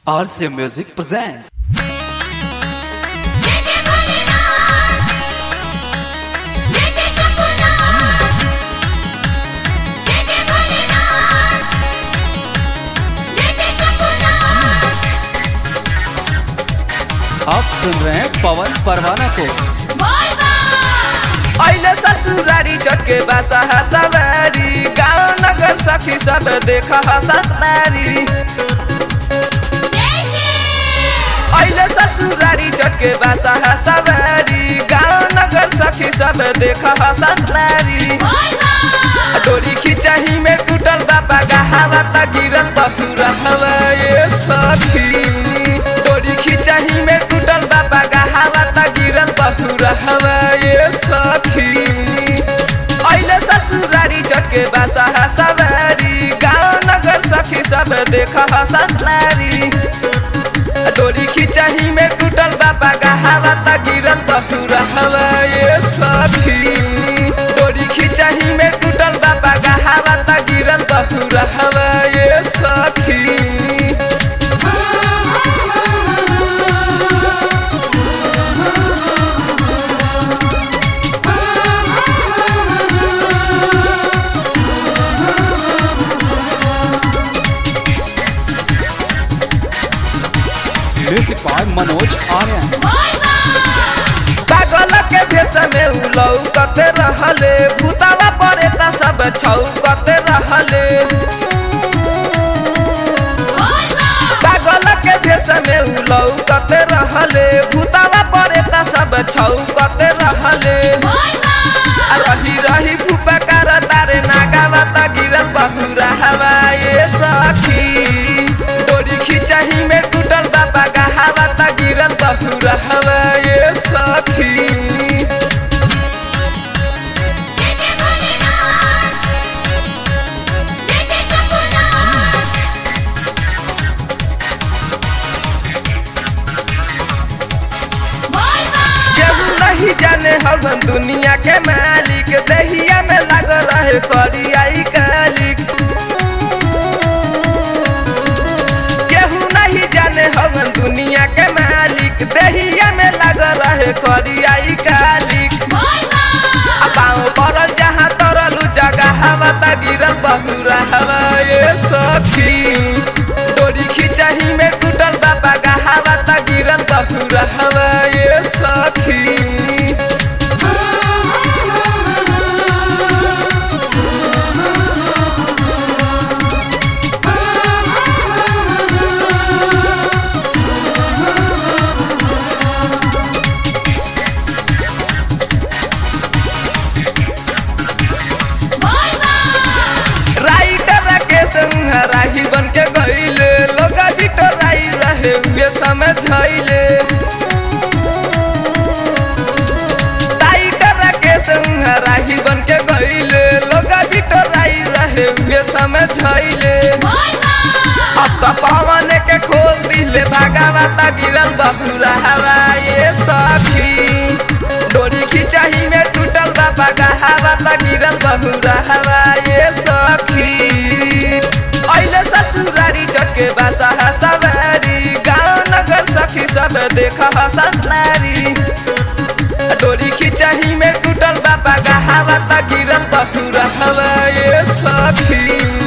RCA Music presents. जय जय भोलेनाथ जय जय शंभूनाथ जय जय भोलेनाथ जय जय शंभूनाथ आप सुन रहे हैं पवन परवाना को बोल बा अहिले ससुरारी चटके बासा हसवारी गाउँ नगर सखी सब देख हसतारी जय श्री अहिले ससुरारी चटके बासा हसवारी गाउँ नगर सखी सब देख हसतारी बोल बा डोरी खिचाही में टूटल बाबा का हवा त गिरल बखुरा हवा ये सखी डोरी खिचाही में टूटल बाबा का हवा त गिरल बखुरा हवा ये सखी अहिले ससुरारी चटके बासा हसवारी गाउँ नगर सखी सब देख हसतारी डोरी खिचाही में टूटल बाबा का हवा त गिरल बखुरा हवा ये सखी डोरी खिचाही में टूटल बाबा का हवा त गिरल बखुरा हवा ये सखी म्यूजिक बाय मनोज आर्यन बोल बा पागल के भेष में उलौ कते रहले भूतावा परे त सब छौ कते रहले बोल बा पागल के भेष में उलौ कते रहले भूतावा परे त सब छौ कते रहले बोल बा आ रही रही फुपकार तारे नागावा त गिरल बहुरा हवा ये सखी डोरी खिचाही में टूटल बाबा का हवा त गिरल बहुरा हवा ये सखी जय जय भोलेनाथ जय जय शंभूनाथ बोल बा केहू नहीं जाने हवन दुनिया के मालिक दहिया में लग रहे करियाई कालिक केहू नहीं जाने हवन दुनिया के मालिक दहिया में लग रहे करियाई कालिक बोल बा आ पाँव पड़ल जहाँ तरलू जगह हवा त गिरल बहुरा हवा ये सखी डोरी खिचाही में टूटल बाबा का हवा त गिरल बहुरा हवा ये सखी बोल बा राइटर के संग राही बन के गईले लोग बिटो राई रहे उहे समझैले राइटर के संग राही बन के गईले लोग बिटो राई रहे उहे समझैले बोल बा अब तो पवन के खोल दिले भागावता गिरल बहुरा हवा ये सखी डोरी खिचाही में टूटल बाबा का हवा त गिरल बहुरा हवा ये सखी अहिले ससुरारी चटके बासा हसवारी गाउँ नगर सखी सब देख हसनारी डोरी खिचाही में टूटल बाबा का हवा त गिरल बहुरा हवा ये सखी